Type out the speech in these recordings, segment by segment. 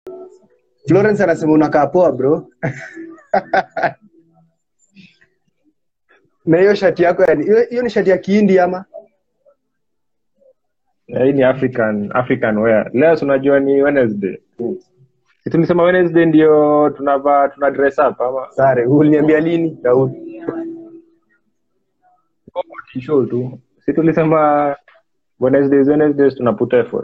Florence anasema unakaa poa bro. na hiyo shati yako yani, hiyo hiyo ni shati ya Kihindi ama? Eh, hii ni african african wear leo si unajua ni wednesday si tulisema wednesday ndio tunavaa tuna dress up ama Sare, uliniambia lini Daud? show tu si tulisema wednesdays wednesdays tuna put effort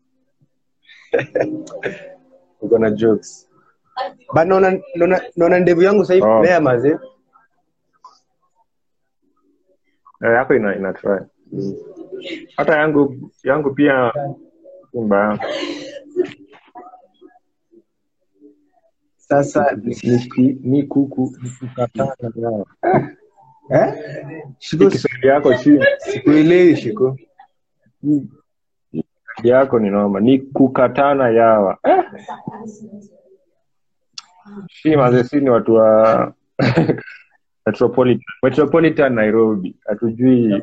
Uko na jokes. But naona naona naona ndevu yangu sasa hivi Oh. mea mazee. eh, yako ina, ina try hata yangu yangu pia si mbaya Sasa ni, ki- ni kuku ni kukatana yao eh? Hii Shiko kiswahili yako chini sikuelewi shiko. yako ni noma ni kukatana yawa eh. si mazee si ni watu wa metropolitan, metropolitan nairobi hatujui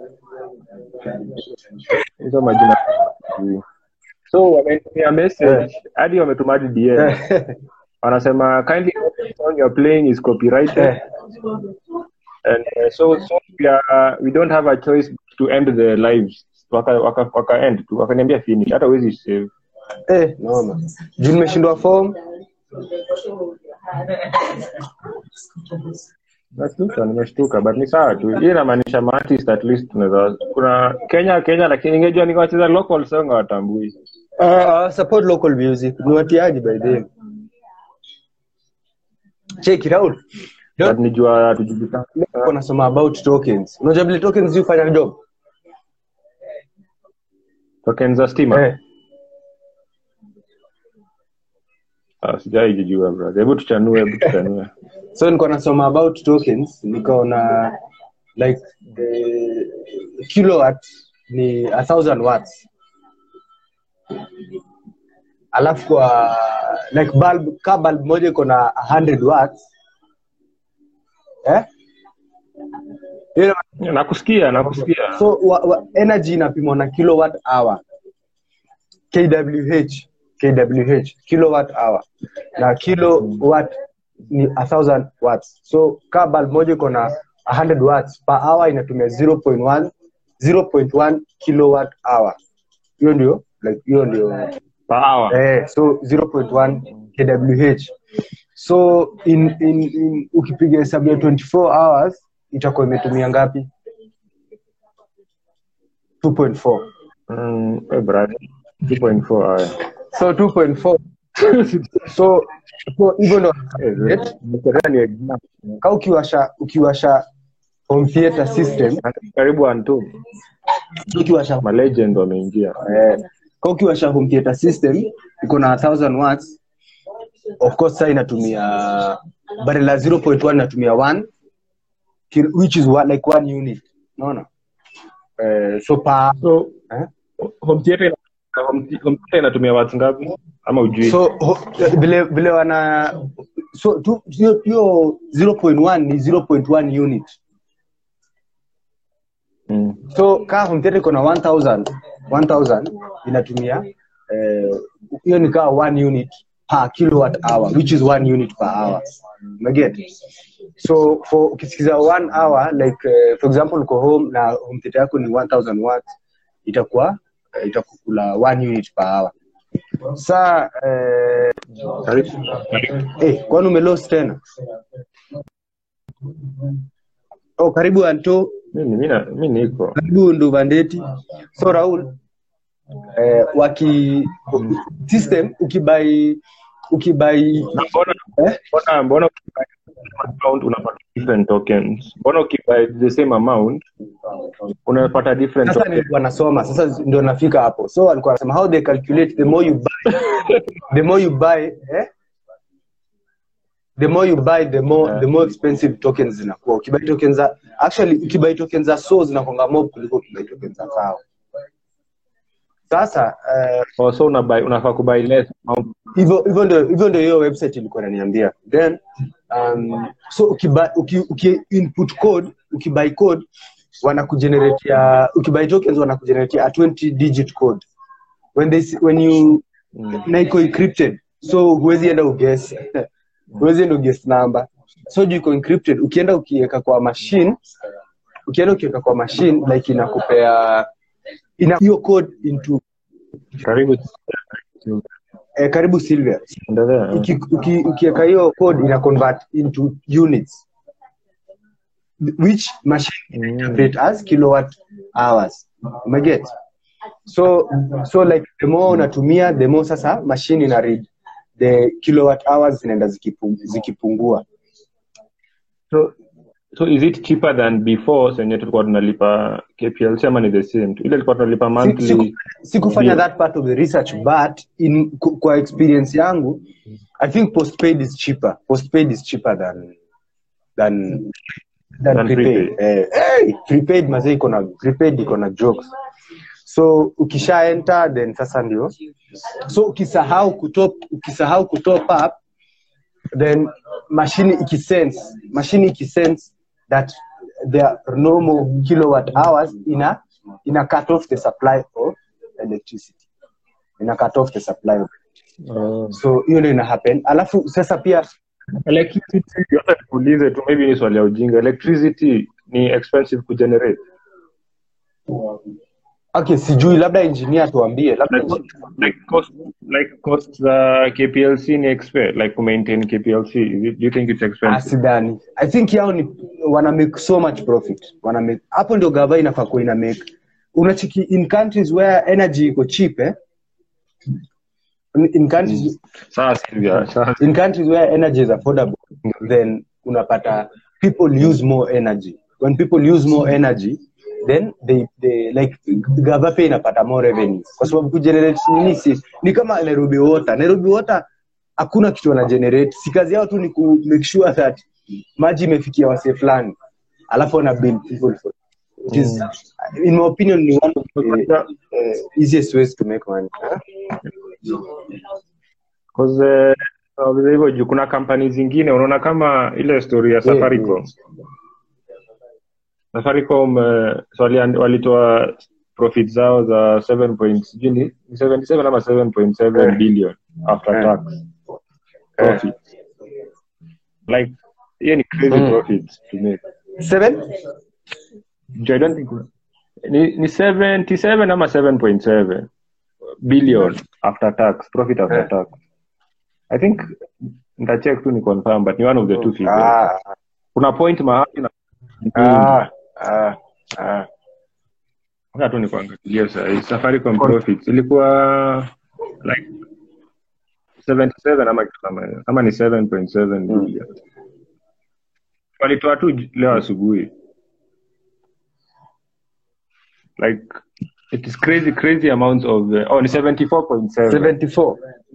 hizo majina hatujui. so wamenitumia message hadi wametuma hadi dm wanasema kindly note the song you're playing is copyrighted and uh, so so we, are, we don't have a choice to end the lives waka waka, waka end tu wakaniambia finish hata huwezi save Eh, noma. Juu nimeshindwa form. nashtuka nimeshtuka but ni sawa tu hii inamaanisha maartist at least tunaweza kuna kenya kenya lakini ingejua nikawacheza local song hawatambui Uh, uh, support local music. Ni watiaji by the way. Check it out. but nijua hatujulikana Niko nasoma about tokens. Unajua vile tokens hufanya job? tokens za stima Eh. Ah, sijai jijua brother hebu tuchanue hebu tuchanue So niko nasoma about tokens, nikaona like the kilowatt ni a thousand watts. Alafu kwa like bulb, ka bulb moja iko na 100 watts. Eh? Hiyo nakusikia nakusikia so wa, wa, energy inapimwa na kilowatt hour kwh kwh kilowatt hour na kilowatt ni 1000 watts so kaa bulb moja iko na 100 watts per hour inatumia 0.1 0.1 kilowatt hour hiyo ndio like hiyo ndio per hour eh, so 0.1 kwh so in, in, in ukipiga hesabu ya 24 hours itakuwa imetumia ngapi 2.4 mm, eh, brother 2.4 haya so 2.4 so so hivyo ndo Eh, nimekelea ni exam. ka ukiwasha ukiwasha home theater system karibu antu ukiwasha malegend wameingia eh, ka ukiwasha home theater system iko na 1000 watts of course saa inatumia bari la 0.1 inatumia 1 kil- which is one, like one unit unaona eh, so pa so eh? home theater ina- home the- home theater inatumia watu ngapi ama ujui so ho, vile vile wana so tu- hiyo hiyo 0.1 ni 0.1 unit mm. so kaa home theater iko na 1000 1000 inatumia eh, hiyo ni kaa 1 unit per kilowatt hour which is 1 unit per hour umeget so for ukisikiza 1 hour like uh, for example uko home na home theater yako ni 1000 watts itakuwa uh, itakukula 1 unit per hour saa eh, Karibu. eh, kwani umelost tena oh, karibu anto Mimi- mimi na- mimi niko karibu nduvandeti so raul eh, waki system ukibai ukibai Na mbona eh? mbona mbona ukibuy amount unapata different tokens mbona ukibuy the same amount unapata different sasa tokens nilikuwa nasoma sasa ndio nafika hapo so alikuwa anasema how they calculate the more you buy the more you buy eh? the more you buy the more Yeah. the more expensive tokens zinakuwa ukibai tokens za actually ukibai tokens za so zinakwanga mob kuliko ukibai tokens za kao sasa eh, oh, so unabuy unafaa kubuy less amount hivyo hivyo ndio hivyo ndio hiyo website ilikuwa inaniambia then um, so ukibuy uki, uki input code ukibuy code wanakugeneratea ukibuy tokens wanakugeneratea a 20 digit code when they s- when you mm. na iko encrypted so huwezi enda uguess huwezi enda uguess number so juu iko encrypted ukienda ukiweka kwa machine ukienda ukiweka kwa machine like inakupea ina hiyo code into karibu eh, karibu silver endelea Uki- uki- ukiweka hiyo code ina convert into units which machine Mm. interpret as kilowatt hours umeget so so like the more unatumia the more sasa machine ina read the kilowatt hours zinaenda zikipu- zikipungua so so is it cheaper than before senye tulikuwa tunalipa kplc ama ni the same tu ile tulikuwa tunalipa Si- monthly siku- sikufanya Ndio. that part of the research but in ku- kwa experience yangu i think postpaid is cheaper postpaid is cheaper than than than, Than prepaid, Eh, hey, prepaid mazee iko na prepaid iko na jokes so ukisha enter then sasa ndio so ukisahau kutop ukisahau kutop up then mashini ikisense mashini ikisense that there are no more kilowatt hours ina ina cut off the supply of electricity ina cut off the supply of Oh. so hiyo ndio ina happen alafu sasa pia electricity hata nikuulize tu maybe ni swali ya ujinga electricity ni expensive kugenerate okay sijui labda engineer tuambie labda like, like cost like cost za kplc ni expe like ku maintain kplc is it, do you think it's expensive asidani i think yao ni wana make so much profit wana make hapo ndio gava inafaa kuwa ina make unachiki in countries where energy iko cheap eh in, in countries sawa Sylvia sawa in countries where energy is affordable then unapata people use more energy when people use more energy then they, they like gava pia inapata more revenue kwa sababu kugenerate nini si ni kama Nairobi water Nairobi water hakuna kitu wana generate si kazi yao tu ni ku make sure that maji imefikia wasee fulani alafu wana bill people for it is in my opinion ni one of the uh, easiest ways to make money huh? Cause, eh, nauliza hivyo juu kuna kampani zingine unaona kama ile story ya safaricom safaricom eh, so wali- walitoa profit zao za 7 point sijui ni ni 77 ama 7.7 Eh. billion after Eh. tax profit like hiyo ni crazy Mm. profit to make seven Juu I don't think ni, ni 77 ama 7.7 billion after tax profit after Eh. tax i think nitacheck tu ni confirm but ni one of the two figures ah, kuna point mahali na ah, ah, ah. Ngoja tu nikuangalia sahii safaricom profits ilikuwa like 77 ama kitu kama hiyo ama ni 7.7 billion walitoa tu j- leo asubuhi like it is crazy crazy amounts of uh, oh ni 74.7 74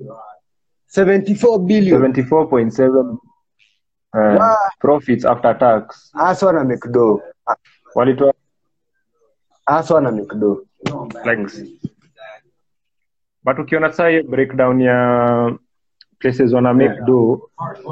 74 billion 74.7 uh, Wow. profits after tax hasa wana mcdo walitoa hasa wana mcdo like but ukiona sasa hiyo breakdown ya places wana make do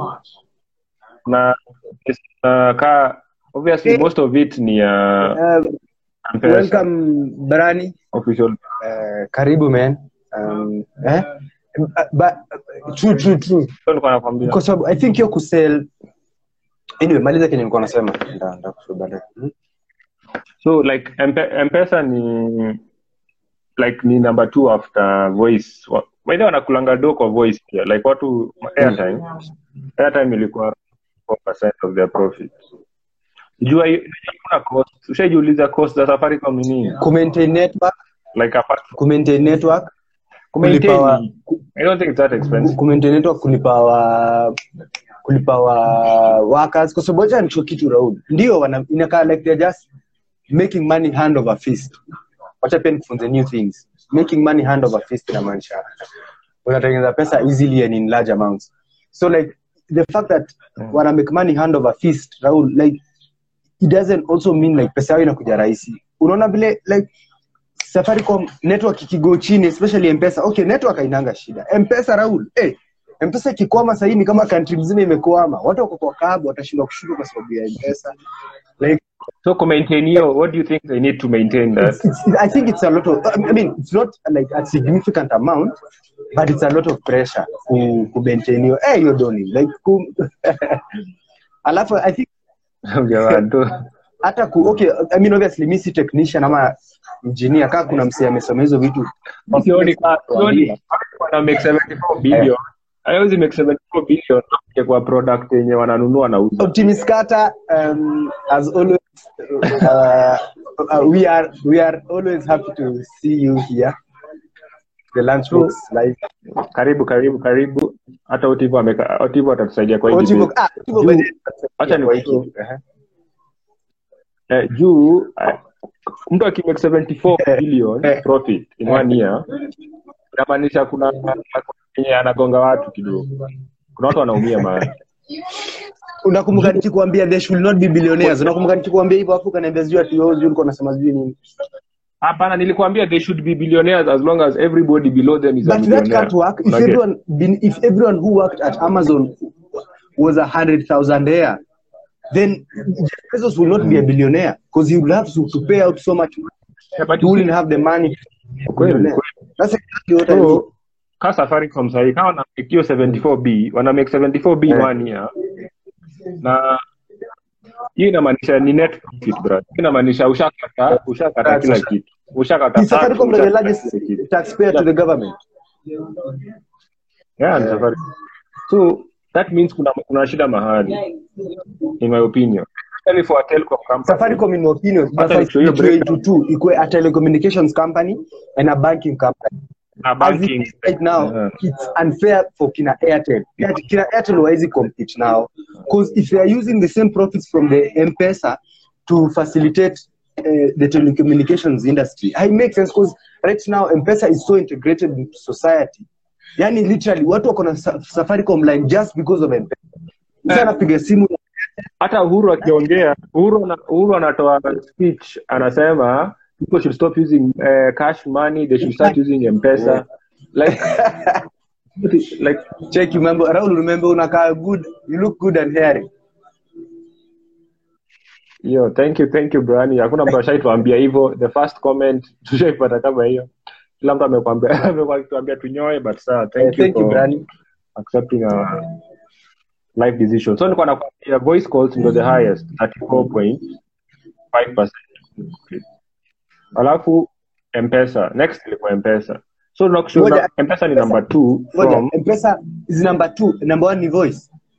na uh, ka obviously most of it ni ya uh, M-Pesa, welcome brani official uh, karibu man um, eh? Uh, but, uh, true true true so nilikuwa nakwambia kwa sababu i think hiyo kusell anyway maliza kenye nilikuwa nasema Nda- ndakushow baadaye. Hmm? so like M- mpesa ni like ni number two after voice Wa- by the way wanakulanga do kwa voice pia like watu airtime airtime ilikuwa 4% of their profit jua hiyo- hakuna cost ushajiuliza cost za safaricom ni nini kumaintain network like apart kumaintain network Kumaintain kulipa wa- ni- I don't think it's that expensive. kumaintain network kulipa wa kulipa wa workers kwa sababu acha nicho kitu Raul ndio wana inakaa like they're just making money hand over fist wacha pia nikufunze new things making money hand over fist inamaanisha unatengeneza pesa easily and in large amounts so like the fact that wana make money hand over fist Raul like it doesn't also mean like pesa yao inakuja rahisi unaona vile like safaricom network ikigo chini especially mpesa okay network hainanga shida mpesa raul eh mpesa ikikwama sahii ni kama country mzima imekwama watu wako kwa kabu watashindwa kushuka kwa sababu ya mpesa like so ku maintain hiyo what do you think they need to maintain that it's, it's, I think it's a lot of. I mean, it's not like a significant amount, but it's a lot of pressure ku, ku maintain hiyo. Eh, hiyo doni like ku, alafu I think Jamani tu. hata ku, okay, I mean obviously mi si technician ama engineer, kama kuna msee amesoma hizo vitu sioni ka- sioni wana make 74 billion haiwezi make 74 billion kuja kwa product yenye wananunua na uza Optimus Carter, um, as always, uh, uh, we are we are always happy to see you here. The lunchbox live. karibu karibu karibu hata otivo ameka otivo atatusaidia kwa hii Otivo, debate. ah, Otivo Juu- by the way, acha ni kwa hiki. Uh-huh. eh, juu eh, mtu akimake 74 billion Eh. profit in one year inamaanisha kuna yenye anagonga watu kidogo kuna watu wanaumia mahali unakumbuka nikikwambia they should not be billionaires unakumbuka nikikwambia hivyo afu kaniambia sijui ati wewe sijui ulikuwa unasema sijui nini hapana nilikwambia they should be billionaires as long as everybody below them is a but that millionaire can't work if Unajua? everyone been, if everyone who worked at amazon was a hundred thousand there then Jeff Bezos will not be a billionaire because he will have to, to pay out so much money. Yeah, but he wouldn't have the money to be a Kweli, billionaire. kweli. That's exactly what I mean. so ka safaricom sahii kama wanamake hiyo 74b wana make 74b in Eh. one year na hiyo inamaanisha ni net profit bro Hiyo inamaanisha ushakata ushakata kila Usha- kitu ushakata Is tax, Safaricom the ushakata largest kila kitu. taxpayer to the government? Yeah, ni Safaricom. so that means kuna kuna shida mahali in my opinion especially for a telecom company Safaricom, in my opinion, Hata must nikiwa hiyo split breakdown. into two, equal a telecommunications company and a banking company. na As it banking is right now, Yeah. it's unfair for Kina Airtel. Airtel- Kina Airtel wawezi compete now because if they are using the same profits from the M-Pesa to facilitate uh, the telecommunications industry, it makes sense because right now M-Pesa is so integrated into society. Yani literally watu wako na sa- Safaricom line just because of M-Pesa. Mtu anapiga simu hata uhuru akiongea uhuru, ana- uhuru anatoa speech anasema people should stop using uh, cash money they should start using mpesa like like check remember Raul remember unakaa good you look good and hairy yo thank you thank you brani hakuna mtu ashaituambia hivyo the first comment tushaipata kama hiyo kila mtu amekwambia amekuwa akituambia tunyoe but saa thank Eh, you thank you for Brani accepting a life decision so nilikuwa nakwambia voice calls ndio the highest 34.5% alafu mpesa next ilikuwa mpesa so nakushuhuda Ngoja, mpesa ni number two Ngoja, from M-Pesa is number two number one ni voice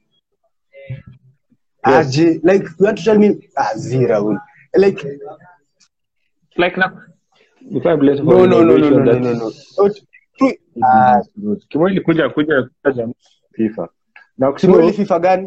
Yes. aje like you want to tell me ah zi Raul like like na if I bless for no no no no innovation, no no that's- no no Not- tu- ah Kimo ilikuja kuja kuja FIFA na simu ile kushuhuda FIFA gani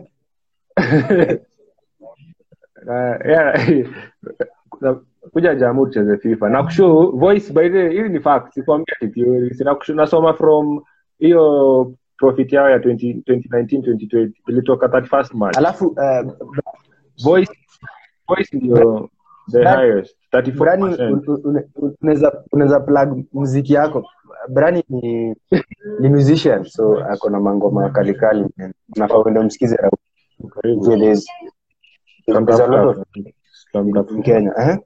uh, yeah, kuna- kuja jamu tucheze fifa na kushow voice by the hili ni fact sikwambia ati theory sina kushow nasoma from hiyo profit yao ya 20, 2019 2020 ilitoka 31st march alafu uh, voice voice ndio the Brani- highest Brani 34% un- un- un- unaweza unaweza plug muziki yako Brani ni ni musician so ako na mangoma kali kali unafaa uende umsikize Raul Karibu. So there's there's a lot of in Tutamtafuta. Kenya eh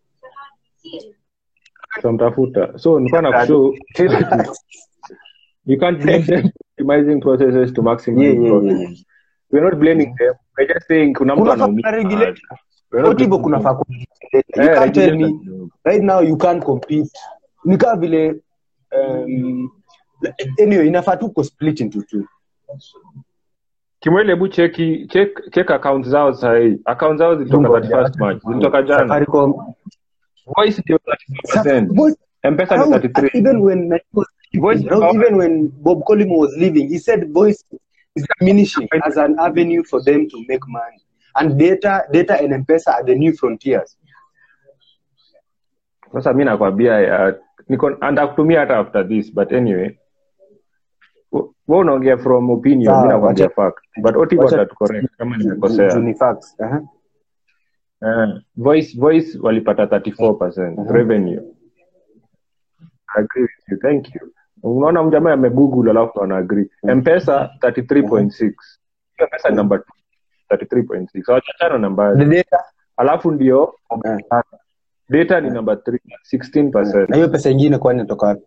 Tutamtafuta. so nilikuwa na kushow you can't blame them optimizing processes to maximize yeah yeah profit. yeah We're not blaming them. We're just saying kuna mtu Kuna anaumia. fa- regulate. We're not What hivyo blaming kuna them. fa you Eh, can't tell regulate me kidogo. right now you can't compete ni kama vile um, anyway inafaa tu ko split into two Kimwele, hebu cheki check check account zao sahii. Account zao zilitoka Ngoja. 31st March. Zilitoka jana. Safaricom Voice ndio 34%. Voice- M-Pesa ni Raul, 33. even when Nike was Voice- Raul, even when Bob Collymore was leaving he said voice is diminishing as an avenue for them to make money and data data and M-Pesa are the new frontiers Sasa mi nakwambia ya niko ndakutumia hata after this but anyway. Wewe unaongea from opinion, Sawa, mi nakwambia wacha- fact. But Otivo wacha- atatucorrect kama Ju- nimekosea. ni facts uh-huh. Eh, voice voice walipata 34% Mhm. revenue I agree with you thank you unaona mjamaa amegoogle alafu ana agree mpesa 33.6 hiyo pesa ni number 2 33.6 hawachachana the nambari data alafu ndio Eh. data ni number 3 16% na hiyo pesa ingine kwani inatoka wapi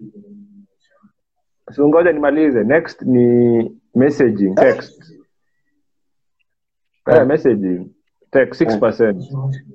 so ngoja nimalize next ni messaging text eh, messaging text 6%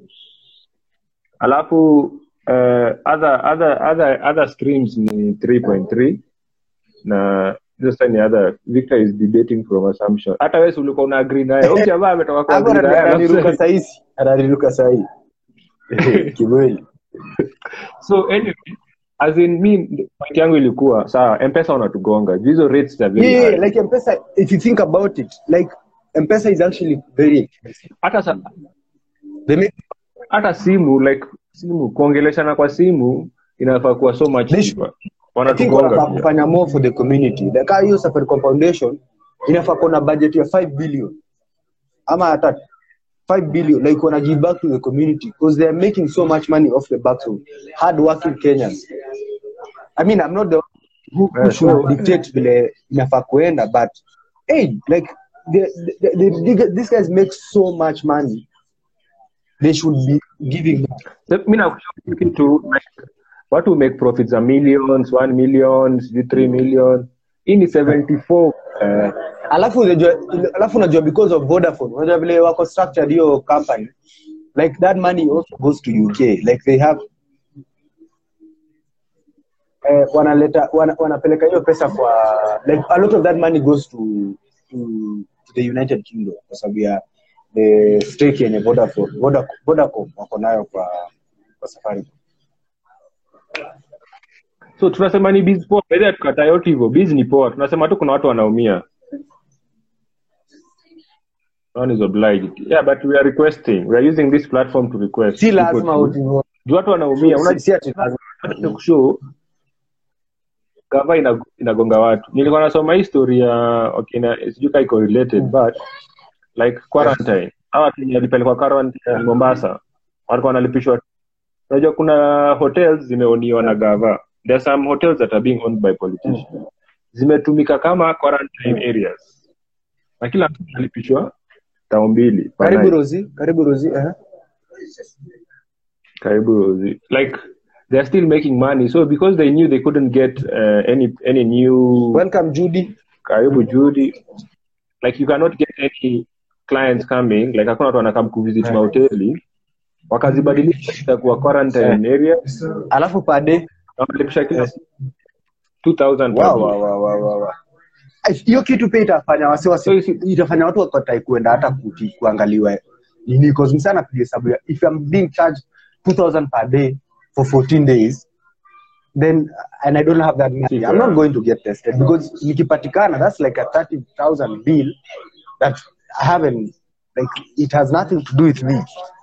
alafu uh, other other other other streams ni 3.3 na this time ni other Victor is debating from assumption hata wewe si ulikuwa una agree naye huyu jamaa ametoka kwa Hapo agree naye ananiruka alafu- sahizi ananiruka sahii kimweli so anyway as in me point yangu ilikuwa sawa mpesa unatugonga Juu hizo rates are very yeah, high yeah, like mpesa if you think about it like mpesa is actually very expensive hata sa, they make hata simu like simu kuongeleshana kwa simu inafaa kuwa so much They cheaper I think wanatugonga wanafaa pia. kufanya more for the community like how hiyo Safaricom Foundation inafaa kuwa na budget ya 5 billion ama hata 5 billion like wana give back to the community because they are making so much money off the backs of hard working Kenyans I mean I'm not the one who, who Yeah, should so- dictate vile inafaa kuenda but hey like the, the, the, the, these guys make so much money they should be giving back So, mi nakushauri kitu like, watu make profits za millions 1 million sijui 3 million hii ni 74 eh, alafu unajua alafu unajua because of Vodafone unajua vile wako structured hiyo company like that money also goes to UK like they have eh, wanaleta wana, wanapeleka hiyo pesa kwa like a lot of that money goes to to, to the United Kingdom kwa sababu ya the stake yenye Vodafone Vodacom, Vodacom wako nayo kwa kwa Safaricom so tunasema ni biz poa baada tukataa yote hivyo biz ni poa tunasema tu kuna watu wanaumia no one is obliged yeah but we are requesting we are using this platform to request si people lazima to- uti- juu watu wanaumia si, si ati lazima kushow gava ina- inagonga watu nilikuwa nasoma history ya okay, na sijui ka iko related but like quarantine hawa watu wenye walipelekwa quarantine mombasa walikuwa wanalipishwa unajua kuna hotels zimeoniwa na gava there are some hotels that are being owned by politicians zimetumika kama quarantine areas na kila mtu analipishwa tao mbili per karibu night. Rozi karibu Rozi eh karibu zi- like they are still making money so because they knew they couldn't get uh, any any new welcome Judy karibu judy like you cannot get any clients coming like hakuna watu wanakam kuvisit mahoteli wakazibadilisha itakuwa quarantine area alafu pade na wanalipisha kila siku 2000 per Wow, day. wow, wow, wow, wow, wow. Eh, hiyo kitu pia itafanya wasiwasi itafanya watu wakatai kuenda hata kuti, kuangaliwa nini cause msana piga hesabu ya if I'm being charged 2000 per day for 14 days then and I don't have that money I'm not going to get tested because nikipatikana that's like a 30000 bill that I haven't like it has nothing to do with me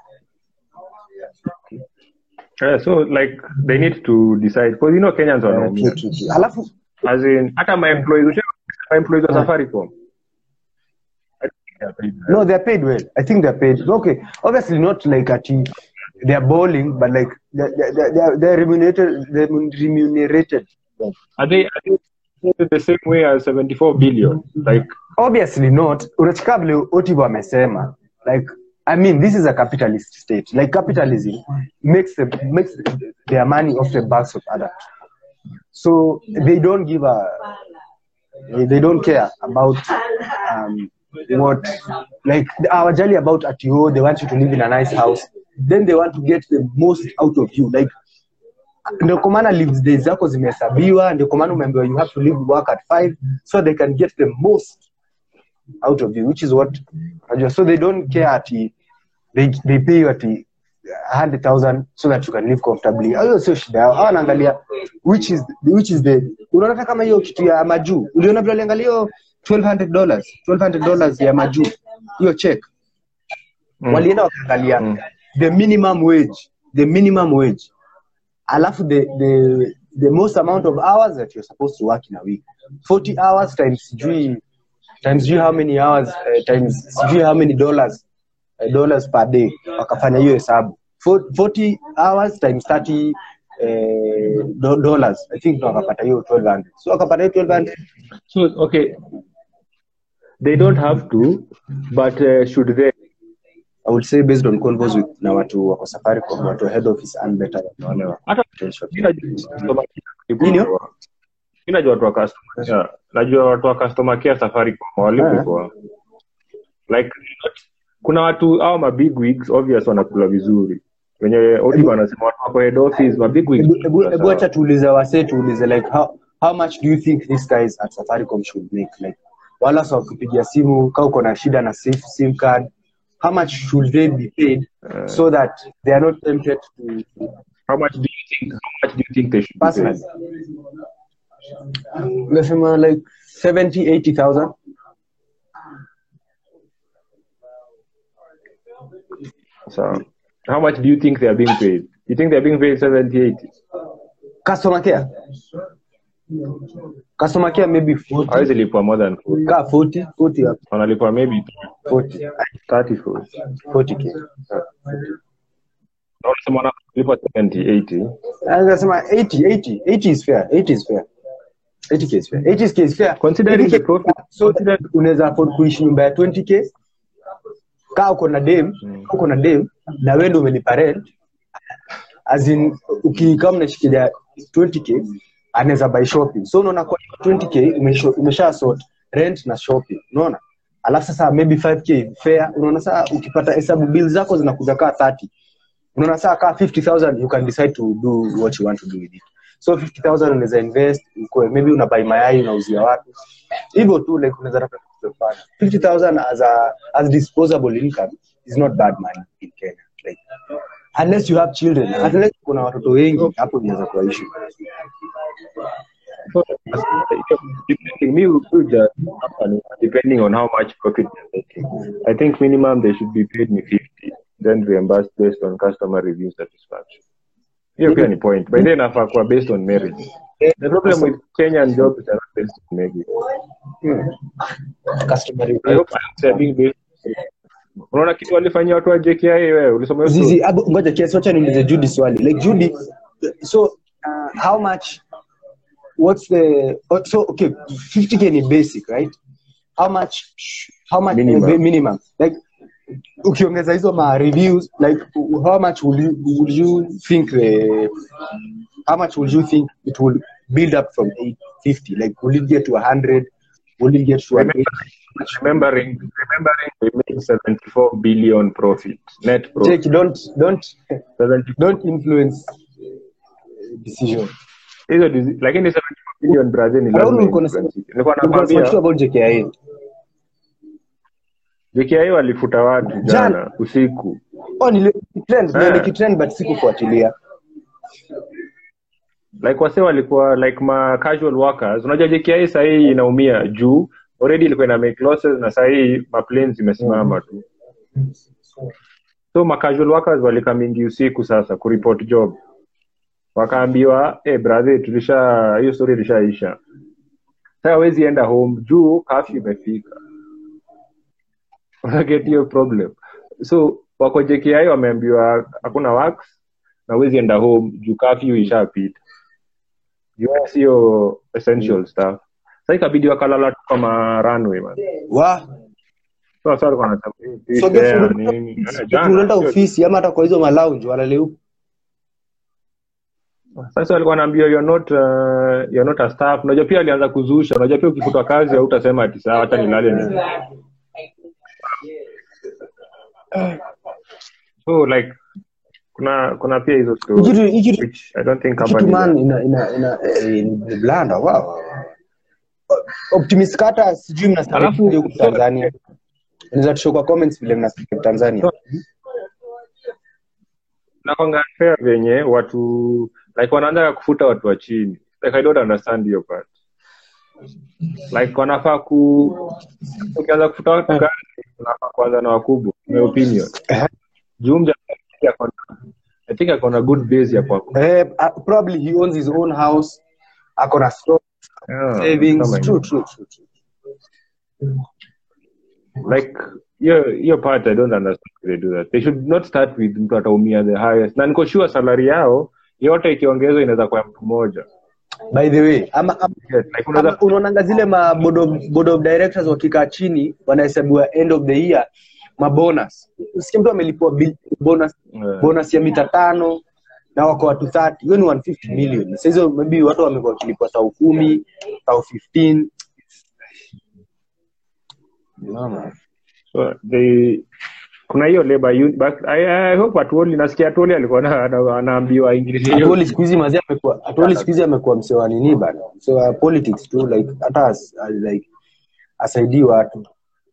yeah, so like they need to decide because you know Kenyans Uh, wanaumia true, true, true. alafu as in hata my employees ushaona my employees wa Safaricom I think they are paid well. No, they're paid well. I think they're paid. Okay, obviously not like at they're bowling, but like they're, they're, they're, they're remunerated. They're remunerated. Are they, are they paid the same way as 74 billion? Like, Obviously not. Unachika vile Otivo amesema. Like, I mean, this is a capitalist state. Like capitalism makes the makes their money off the backs of others. So they don't give a they don't care about um, what like hawajali about ati oh they want you to live in a nice house then they want to get the most out of you like ndio kwa maana leave days zako zimehesabiwa ndio kwa maana umeambiwa you have to leave work at 5 so they can get the most out of you which is what unajua so they don't care ati they, they pay you ati 100,000 so that you can live comfortably hiyo sio shida yao hawa wanaangalia which is which is the unaona hata kama hiyo kitu ya majuu uliona vile aliangalia hiyo 1200 dollars 1200 dollars ya majuu hiyo check Mm. walienda wakaangalia Mm. the minimum wage the minimum wage alafu the, the, the most amount of hours that you're supposed to work in a week 40 hours times sijui times sijui how many hours uh, times sijui how many dollars uh, dollars per day wakafanya hiyo hesabu For- 40 hours times 30 uh, do, dollars i think ndo wakapata hiyo 1200 so wakapata hiyo 1200 so, okay. They don't have to, but uh, should they? I would say based on convos with na watu wako Safaricom, watu wa head office and better than wale wa hata retail shop. mi najua customer care Nini? walipwa. Mi najua watu wa customer care najua watu wa customer care Safaricom walipwa like kuna watu au ma big wigs obvious wanakula vizuri wenye Odibo anasema watu wako head office ma big wigs Ebu- ebu- wanakula ebu sawa. acha tuulize wase tuulize like how, how much do you think these guys at Safaricom should make like wala sa wakipigia simu kama uko na shida na sim, sim card how much should they be paid so that they are not tempted to how much do you think how much do you think they should be personally paid? unasema like 70 80000 so how much do you think they are being paid you think they are being paid 70 80 customer care customer care maybe 40 hawezi lipwa more than 40 ka 40 40 hapo. wanalipwa maybe 40 30 40 40k na wanasema wanalipwa 70 80 anasema 80 80 80 is fair 80 is fair 80k is fair 80k is fair Considering 80K the profit- so that unaweza afford kuishi nyumba ya 20k kaa uko na dem kaa uko na dem na wewe ndio umelipa rent as in ukikaa mnashikilia 20k anaweza buy shopping so unaona kwa hiyo 20k umesho- umesha sort rent na shopping unaona alafu sasa maybe 5k fair unaona sasa ukipata hesabu bill zako zinakuja kaa 30 unaona saa kaa 50000 you can decide to do what you want to do with it so 50000 unaweza invest ukue, maybe unabai mayai unauzia watu hivyo tu like unaweza tafuta kitu cha kufanya 50000 as a as disposable income is not bad money in Kenya like unless you have children unless kuna watoto wengi hapo inaweza kuwa issue So, depending, me would put the company, depending on how much profit they're making. I think minimum they should be paid me 50, then reimbursed based on customer review satisfaction. Hiyo pia ni point. By then nafaa kuwa based on merit. The problem with Kenyan jobs are not based on merit. customer I hope they're being based unaona kitu walifanyia watu wa JKIA wewe ulisoma hiyo story? Zizi, abu, ngoja kiasi wacha niulize Judy swali. Like Judy, so uh, how much what's the oh, so okay, 50k ni basic, right? How much how much Minimum. eh, minimum. Like ukiongeza hizo ma reviews like how much would you would you think the how much would you think it will build up from 850 like will it get to 100 will it get to an Remember- remembering remembering we made 74 billion profit net profit Jake, don't don't 70 don't influence decision hizo dizi- lakini 74 billion Brazil ni Raul, lazima ulikuwa unasema- influence. nilikuwa ulikuwa unasema kitu nakwambia about JKIA JKIA walifuta watu Jana. jana usiku oh nili trend Eh. nili kitrend but sikufuatilia like wase walikuwa like ma casual workers unajua JKIA sahii inaumia juu already ilikuwa ina make losses na sahii ma planes zimesimama tu so ma casual workers walikamingi usiku sasa kuripot job wakaambiwa eh brother tulisha hiyo story ilishaisha sasa hawezi enda home juu kafyu imefika unaget hiyo problem so wako JKI wameambiwa hakuna works na huwezi enda home juu kafyu ishapita juu sio essential stuff sasa ikabidi wakalala tu kama runway man wa so sasa walikuwa wanasema, eh, so fish there, guess nini. Eh, jana, unaenda sio- ofisi ama hata kwa hizo malounge walale huko sasa walikuwa wanaambiwa you're not uh, you're not a staff unajua pia alianza kuzusha unajua pia ukifutwa kazi hautasema ati sawa hata nilale ni so like kuna kuna pia hizo Hii kitu- stories hii kitu- which I don't think kitu companies man are- ina ina ina eh, ni blanda wow optimist kata sijui mnasema Alafu- huko Tanzania unaweza tushow kwa comments vile mnasikia Tanzania nakwanga fair venye watu like wanaanza kufuta watu wa chini like i don't understand hiyo part like wanafaa ku ukianza kufuta watu kazi unafaa kuanza na wakubwa my opinion juu mja ako na- i think ako na good base ya kwa eh, uh, probably he owns his own house ako na store Yeah, savings kama true hiyo. true true true like hiyo hiyo part i don't understand why they do that they should not start with mtu ataumia the highest na niko sure salary yao yote ikiongezwa inaweza kuwa ya mtu mmoja by the way ama, ama Yes, like unaweza Ama unaonanga zile ma board of, board of directors wakikaa chini wanahesabiwa end of the year mabonus usikia mtu amelipwa bil- bonus Eh, bonus ya mita tano na wako watu 30 hiyo ni 150 million Sasa hizo maybe watu wamekuwa wakilipwa tao kumi tao 15 Mama. so they kuna hiyo labor un- but I, I hope Atwoli nasikia Atwoli alikuwa na- ana- anaambiwa English hiyo. Atwoli siku hizi mazee amekuwa Atwoli siku hizi amekuwa msee wa nini bana msee wa politics tu like hata as, as, like asaidii watu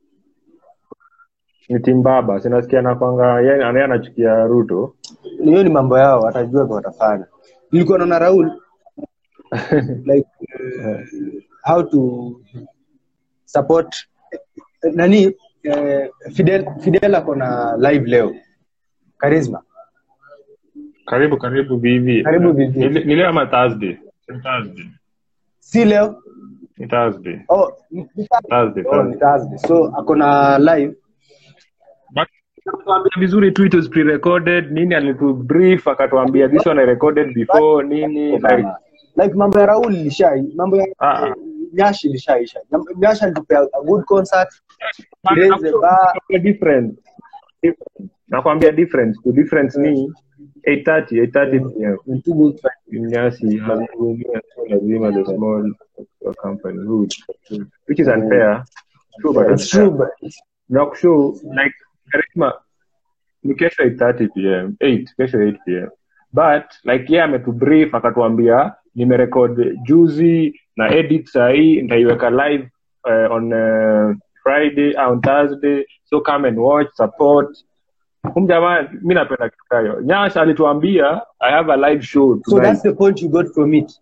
ni timbaba sinasikia nakwanga yeye anaye anachukia Ruto hiyo ni mambo yao watajua kwa watafanya nilikuwa naona Raul like uh, how to support nani eh, Fidel Fidel ako na live leo Charisma karibu karibu vivi Karibu vivi. Ni- ni leo ama Thursday Ni Thursday si leo ni Thursday oh, ni- ni Thursday oh, ni Thursday Thursday so ako na live But akatuambia vizuri tu it was pre-recorded nini alitu brief akatuambia this one I recorded before nini like like mambo ya Raul ilisha mambo ya Ah, ah. Nyashi ilishaisha Nyashi alitupea a good concert raise the bar Nakwambia difference Difference. nakwambia difference the difference ni 8:30 8:30 pm and two good fight. Nyasi hazihudumia so lazima the small company who would- which is unfair true but it's true but nakushow like Charisma ni kesho 8:30 pm 8 kesho 8 pm but like yeye ametubrief akatuambia nimerekod juzi na edit sahii nitaiweka live uh, on uh, friday on thursday so come and watch support hum jamaa mi napenda kitu kayo nyash alituambia i have a live show so tonight. that's the point you got from it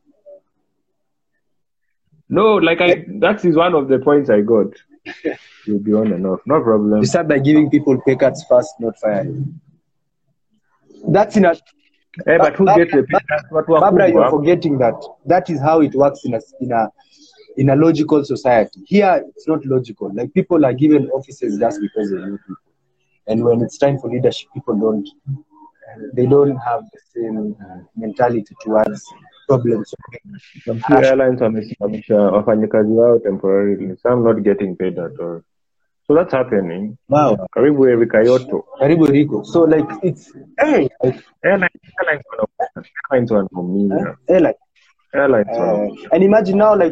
no like i that is one of the points i got you'll be on and off no problem you start by giving people pay cuts first not firing that's in a eh, but who gets the pay? That's watu Barbara, you're wakubwa forgetting that that is how it works in a in a in a logical society. Here, it's not logical. Like people are given offices just because they know people, and when it's time for leadership, people don't they don't have the same mentality towards problems. Some few airlines wamesimamisha wafanyakazi wao temporarily some not getting paid at all so that's happening Wow, karibu Eric Ayoto karibu Rico. So like it's hey, like, airlines airlines wana- airlines wanaumia hey, like airlines uh, wanaumia and imagine now like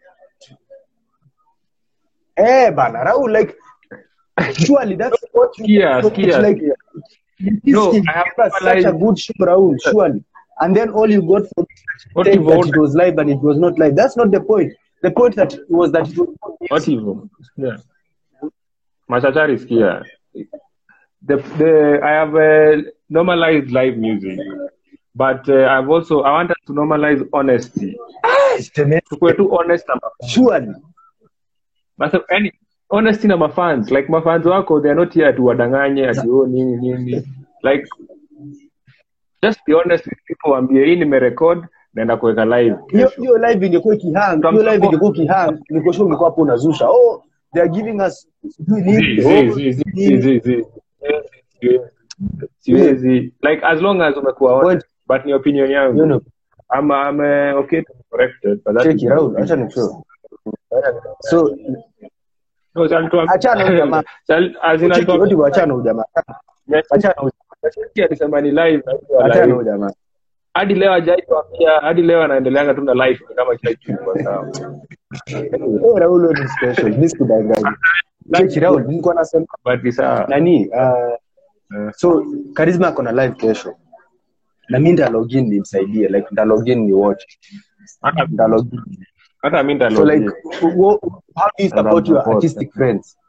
eh bana Raul like surely that's what you Skia, so skia, it's like skia. this No, is I have never such a realized- good show Raul surely and then all you got from What saying you've that ordered. it was live and it was not live that's not the point the point that was that it was what hivyo yeah. machachari skia the, the I have uh, normalized live music but uh, I've also I want us to normalize honesty tukue tu honest na surely Basi, yani honesty na mafans like mafans wako they are not here to wadanganye ati oh nini nini like just be honest with people waambie hii nimerecord naenda kuweka live hiyo kesho hiyo live ingekuwa ikihang From hiyo live support. ingekuwa ikihang niko sure ungekuwa hapo unazusha oh they are giving us sijui nini, Zi, oh, zi, zi, zi, nini. zi, zi. Siwezi. siwezi like as long as umekuwa honest but ni opinion You yangu know, I'm, I'm uh, okay to be corrected but that check is it out acha nishow so no shall to Achana huyu jamaa. shall as in cheki I'll wote wachana huyu jamaa achana huyu alisema ni live na hiyo achana live. huyu jamaa hadi leo hajaituambia hadi leo anaendeleanga tu na life kama kila kitu kwa sawa Eh, Raul wewe ni special mimi sikudanganya cheki Raul nilikuwa nasema but ni sawa nani uh, Eh. so Charisma ako na live kesho na mimi nda login nimsaidie like nda login ni watch hata nda login hata mimi so ndalo like wo- how do you support your support. artistic friends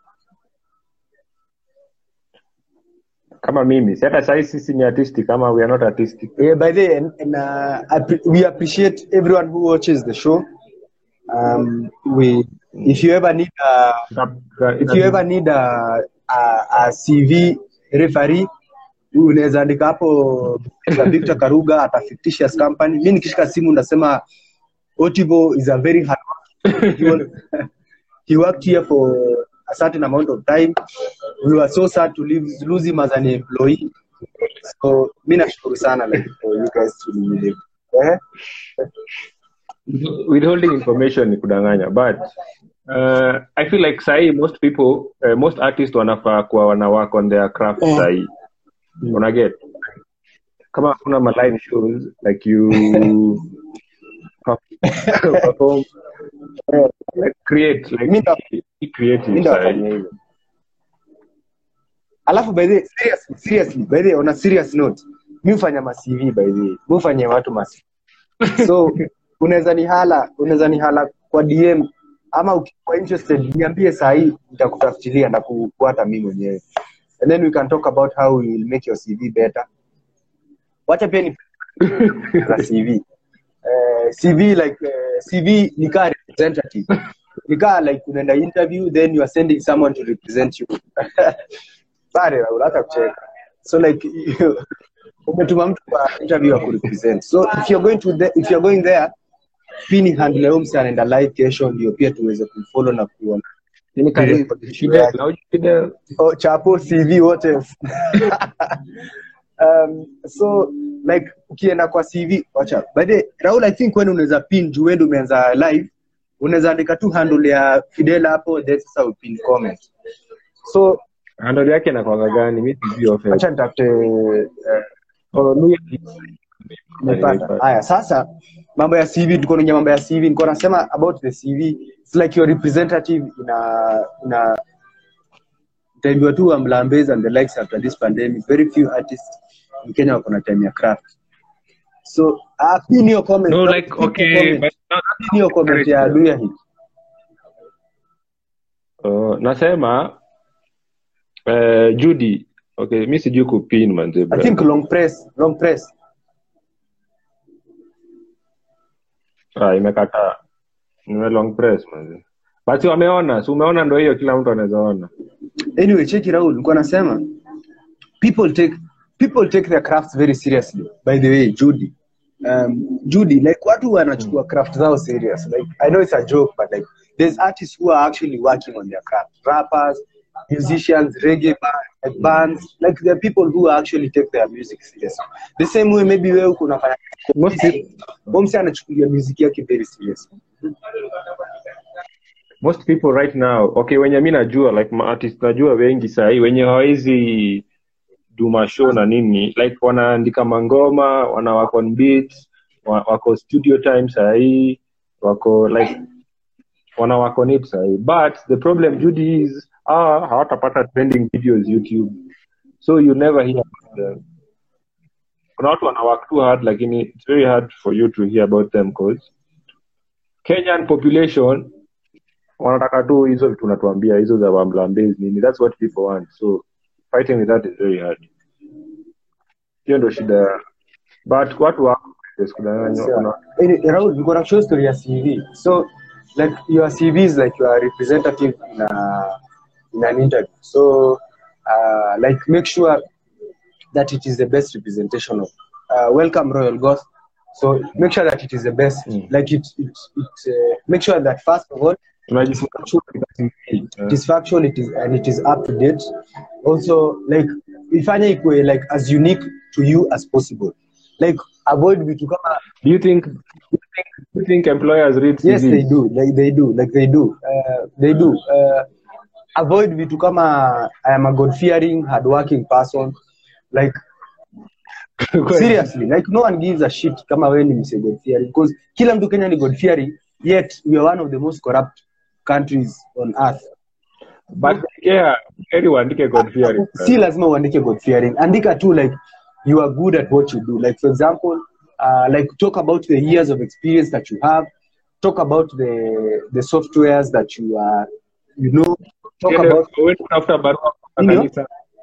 kama mimi si hata sasa sisi ni artistic kama we are not artistic Yeah, by the way, and, and uh, appre- we appreciate everyone who watches the show. Um, we, if you ever need a, if you ever need a, a, a CV referee, unaweza andika hapo Mr. Victor Karuga at a fictitious company. Mimi nikishika simu ndasema Otivo is a very hard worker. He was- he worked here for a certain amount of time. We were so sad to lose, lose him as an employee. So mi nashukuru sana like for you guys to live. Eh? withholding information ni kudanganya but uh, i feel like sahii most people uh, most artists wanafaa kuwa wana work on their craft Eh. sahii unaget kama hakuna ma live shows like you perform eh, like create like Mi ndo- be creative mi ndo sahii wafanya hivyo alafu by the way, seriously, seriously by the way, on a serious note mi hufanya ma CV by the way mi hufanyia watu ma CV. so unaweza ni hala unaweza ni hala kwa dm ama ukikuwa interested niambie sahii nitakutafutilia na kufuata mi mwenyewe and then we can talk about how we will make your cv better wacha pia ni za cv uh, cv like uh, cv ni kaa representative ni kaa like unaenda interview then you are sending someone to represent you pale Raul, hata kucheka so like umetuma mtu kwa interview ya kurepresent so if you're going to the, if you're going there pini handle ya huyu msee anaenda live kesho ndio pia tuweze kumfollow na kuona Nini karibu- Fidel, na huyu Fidel, oh, chapo cv wote um, so like ukienda kwa cv wacha by the way, raul i think when unaweza pin juu wewe umeanza live unaweza andika tu handle ya fidel hapo then sasa upin comment so handle yake inakwanga gani mi sijui ofe acha nitafute eh, Oh, Luya- Nimepata. Haya, sasa mambo ya CV tuko kwenye mambo ya CV niko nasema about the CV it's like your representative ina ina itaambiwa tu Mlambeza and the likes after this pandemic very few artists in Kenya wako na time ya craft so uh, pin your comment no Pin like your okay comment. but Pin your comment ya Duya hii uh, nasema uh, judy okay mi sijui kupin manze I bro. think long press long press ah, imekataa nime long press manze basi wameona si umeona ndo hiyo kila mtu anaweza ona anyway cheki Raul nilikuwa nasema people take people take their crafts very seriously by the way Judy um, Judy like watu wanachukua craft zao serious like I know it's a joke but like there's artists who are actually working on their craft rappers musicians reggae band, like bands like there are people who actually take their music seriously the same way maybe wewe uko unafanya Most people- Bomsi anachukulia music yake very serious most people right now okay wenye mi najua like maartist najua wengi sahii wenye hawawezi do mashow na nini like wanaandika mangoma wana work on beats wa- wako studio time sahii wako like wana work on it sahii but the problem judy is ah, hawatapata trending videos youtube so you never hear about them kuna watu wana work too hard lakini it's very hard for you to hear about them cause kenyan population wanataka tu hizo vitu unatuambia hizo za wamlambezi nini that's what people want so fighting with that is very hard hiyo ndo shida but watu wako sikudanganywa kuna Any- Raul, niko na show story ya CV. So, like your CV is like you are a representative in, a, in an interview. So, uh, like make sure that it is the best representation of. Uh, welcome Royal Goth. So make sure that it is the best. Mm. Like it, it, it uh, make sure that first of all tunajifunza it is factual it is and it is up to date also like ifanye ikue like as unique to you as possible like avoid vitu kama do you think do you think, do you think employers read yes CVs? they do like they do like they do uh, they do uh, avoid vitu kama i am a god fearing hardworking person like seriously like no one gives a shit kama wewe ni mse god fearing because kila mtu Kenya ni god fearing yet we are one of the most corrupt countries on earth but yeah heri uandike god fearing si lazima uandike god fearing andika tu like you are good at what you do like for example uh, like talk about the years of experience that you have talk about the the softwares that you are you know talk Ile- about wewe unatafuta barua kutoka Ndio. kanisa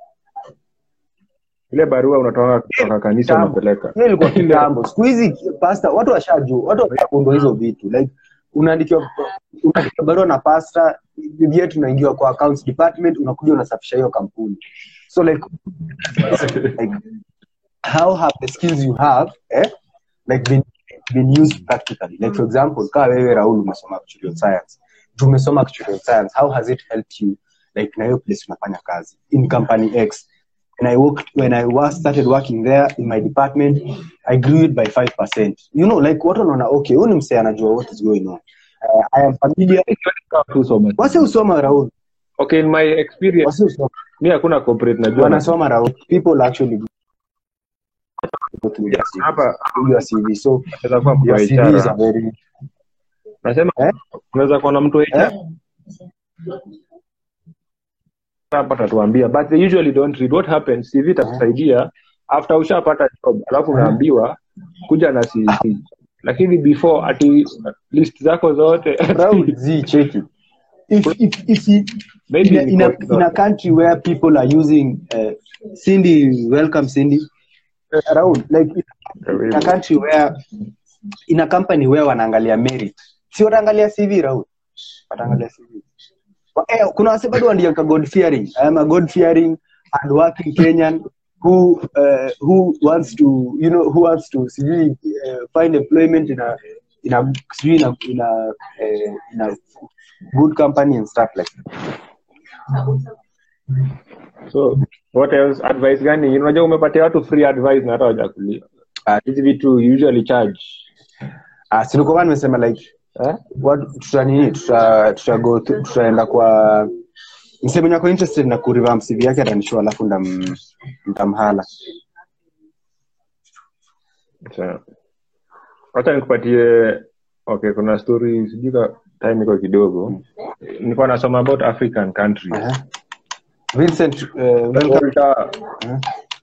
ile barua unatoka kutoka kanisa Kitambo. unapeleka hiyo ilikuwa kitambo siku hizi pasta watu washajua watu washakundwa hizo vitu like unaandikiwa unaandikiwa barua na pasta yet unaingiwa kwa accounts department unakuja unasafisha hiyo kampuni so like like how have the skills you have eh, like been, been used practically like for example kaa wewe raul umesoma actuarial science Juu umesoma actuarial science how has it helped you like na hiyo place unafanya kazi in company x when i worked when i was started working there in my department i grew it by 5% you know like watu wanaona okay huyu ni msee anajua what is going on uh, I am familiar Tu soma. wase usoma Raul okay in my experience wase usoma mi hakuna corporate najua wanasoma Raul people actually go through your CV, hapa through your CV so unaweza kuwa mtu your wa CV is a HR. very nasema Eh? unaweza kuwa na mtu wa HR eh? hapa tatuambia but they usually don't read what happens CV itakusaidia after ushapata job alafu unaambiwa kuja na CV lakini before ati list zako zote Raul Z cheki if if if you, Maybe in a, in a, because- in a country where people are using uh, Cindy welcome Cindy uh, Raul like in a country where in a company where wanaangalia merit si wataangalia CV Raul wataangalia CV Wa- eh, kuna wase bado wanaandika God fearing I am a God fearing and working Kenyan who uh, who wants to you know who wants to sijui uh, find employment in a in a sijui in a in a, uh, in a good company and stuff like that. so what else advice gani unajua umepatia watu free advice na hata wajakulia hizi vitu usually charge Ah, si ndio kwa maana nimesema like eh? what tuta nini tuta tuta go through- tutaenda kwa msemo nyako interested na kurevamp CV yake atanishua alafu ndam ndamhala Sawa. wacha nikupatie okay kuna story sijui ka time iko kidogo nilikuwa nasoma about african countries Aha. Vincent uh, welcome. Walter, Aha.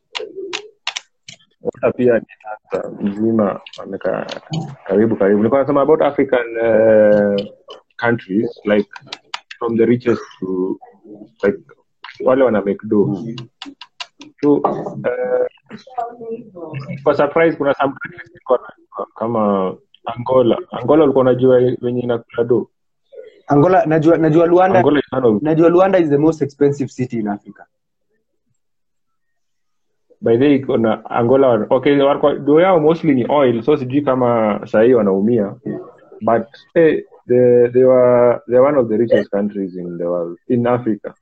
Walter pia ni tata mzima ameka karibu karibu nilikuwa nasoma about african uh, countries like from the richest to like wale wana make do so uh, kwa surprise kuna some countries zilikuwa na- kama angola angola ulikuwa unajua wenye inakula do Angola najua najua Luanda angola is one of najua Luanda is the most expensive city in Africa. by the way iko na angola wana- okay walikuwa- do yao mostly ni oil so sijui kama sahii wanaumia but hey, they, they were they are one of the richest countries in the world in africa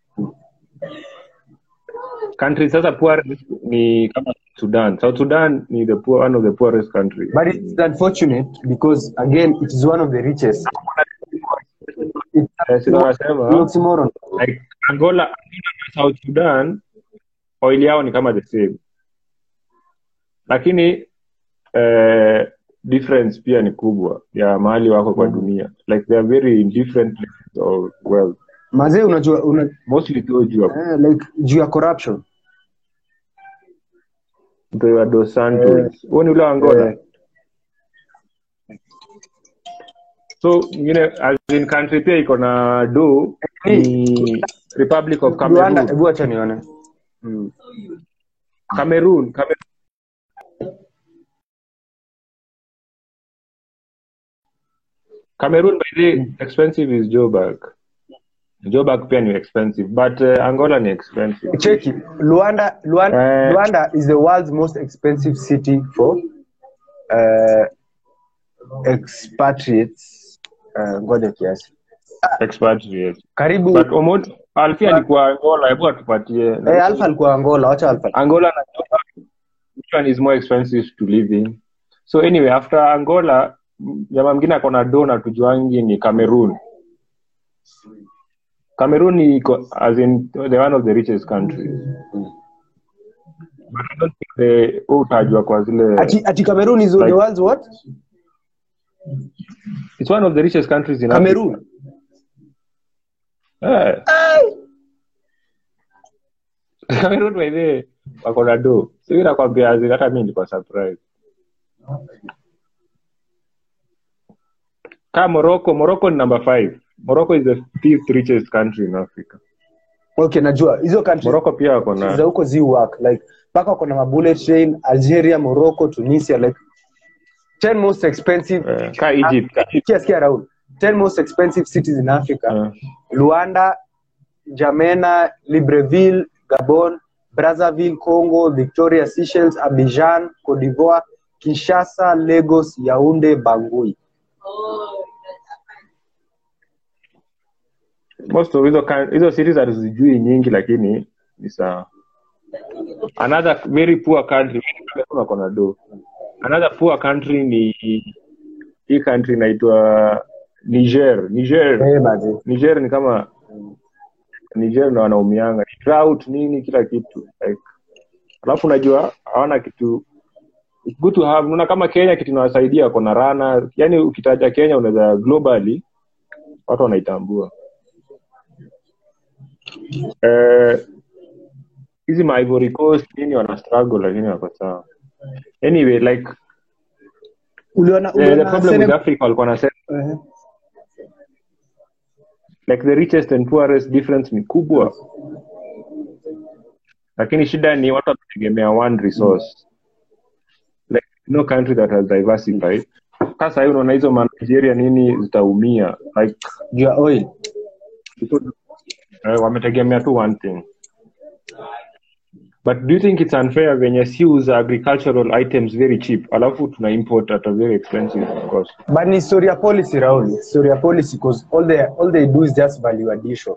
countries sasa poorest ni kama sudan south sudan ni the poor, one of the poorest countries But it's unfortunate because again it is one of the richest. It's Eh, sina nasema an oxymoron. like angola Angola na south sudan oil yao ni kama the same lakini eh, difference pia ni kubwa ya mahali wako kwa dunia like they are very in different places of wealth Mazee unajua una, mostly tu jua eh, like juu ya corruption. mtu wa dos santos huo ni ule wa angola Eh. so ingine as in country pia iko na do ni republic of Luanda, cameroon hebu acha nione. Mm. cameroon Cameroon Cameroon by the way, expensive is Joburg. Joburg pia ni expensive but uh, Angola ni expensive. Cheki, Luanda, Luanda, Eh. Luanda is the world's most expensive city for uh, expatriates. Uh, ngoja kiasi. Expatriate. Karibu But Omod Alfi alikuwa Angola, hebu atupatie. eh, Alpha alikuwa Angola, wacha Alpha. Angola na Joburg which one is more expensive to live in? So anyway after Angola m- jamaa mwingine akona do na tujuangi ni Cameroon. Cameroon iko as in the one of the richest countries. But I don't think the utajwa kwa zile Ati, ati Cameroon is the Like- world's what? It's one of the richest countries in Africa. Cameroon. Eh. Cameroon by the way, wako na do. Sio nakwambia as in hata mimi nilikuwa surprise. Ka Morocco, Morocco ni number 5. Morocco is the fifth richest country in Africa. Okay, najua hizo countries Morocco pia wako za na huko zi work like mpaka wako na mabullet train Algeria, Morocco, Tunisia like 10 most expensive eh, ka Egypt. Ka Egypt. Sikia, sikia Raul. 10 most expensive cities in Africa. eh, Luanda, Jamena, Libreville, Gabon, Brazzaville, Congo, Victoria, Seychelles, Abidjan, Cote d'Ivoire, Kinshasa, Lagos, Yaounde, Bangui. most of hizo coun- hizo cities hatuzijui nyingi lakini ni sawa another very poor country Cameroon wako na do another poor country ni hii country inaitwa niger niger Eh, manze. niger ni kama niger ndo wanaumianga Ni drought nini kila kitu like alafu unajua hawana kitu it's good to have unaona kama kenya kitu inawasaidia kona rana yani ukitaja kenya unaweza globally watu wanaitambua Eh, hizi ma Ivory Coast nini wana struggle lakini wako sawa anyway like uliona eh, the uliona problem with Senegal- africa walikuwa wanasema Eh, like the richest and poorest difference ni kubwa lakini shida ni watu wanategemea one resource like no country that has diversified sasa hii unaona hizo ma Nigeria nini zitaumia like juu ya oil because, uh, wametegemea tu one thing but do you think it's unfair venye si uza agricultural items very cheap alafu tuna import at a very expensive cost but ni story ya policy Raul It's story ya policy because all they all they do is just value addition